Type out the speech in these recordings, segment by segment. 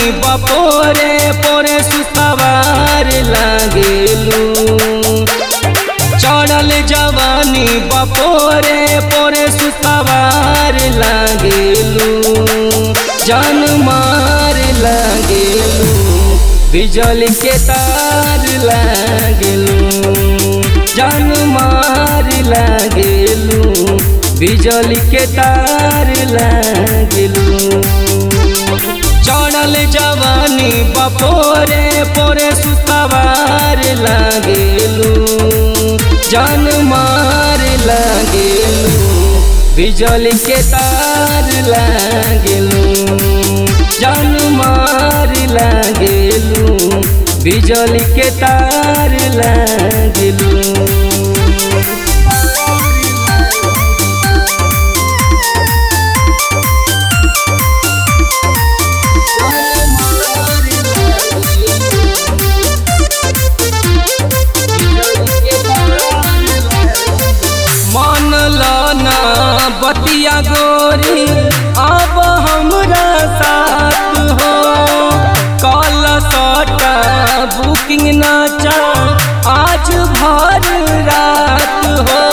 बपोरे पोरे सुतवार लागेलू चढ़ल जवानी बपोरे पोरे सुतवार लागेलू जान मार लागेलू बिजली के तार लागेलू जान मार लागेलू बिजली के तार लागेलू चढ़ल जवानी बपोरे पोरे सुतवार लागेलू जान मार लागेलू बिजली के तार लागेलू जान मार लागेलू बिजली के तार लागेलू मन लाना बतिया गोरी अब हमरा साथ हो कल सटा बुकिंग नाचा आज भर रात हो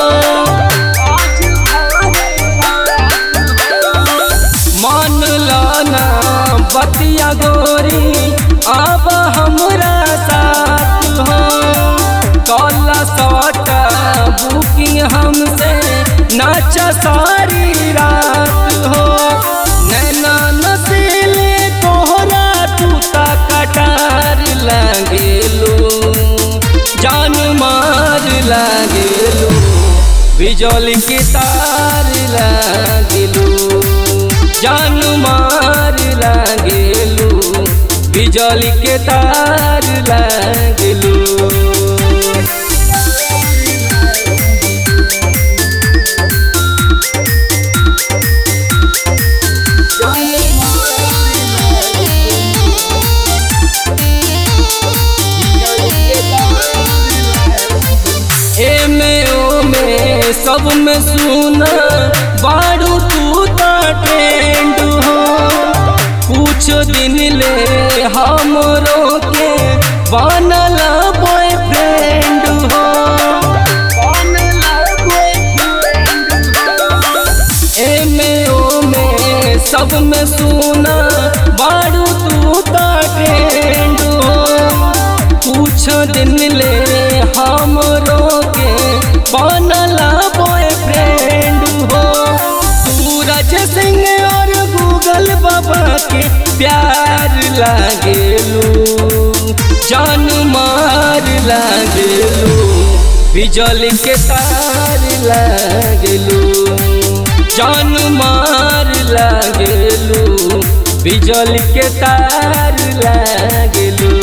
मन लाना बतिया गोरी अब हमरा साथ हो कल सटा बुकिंग हमसे नाचा सारी रात हो नैना नसीले तोहरा टूटा कटार लागेलो जान मार लागेलो बिजली के तार लागेलो जान मार लागेलो बिजली के तार लागेलो एमे ओमे सब में सुना बारू तू ता ट्रेंड हो कुछ दिन ले हमरो के बनला बॉयफ्रेंड हो एमे ओमे सब में सुना बारू तू ता ट्रेंड हो कुछ दिन ले हमरो के बनला बॉयफ्रेंड हो सूरज सिंह और गूगल बाबा के प्यार लागेलू जान मार लागेलू बिजली के तार लागेलू जान मार लागेलू बिजली के तार लागेलू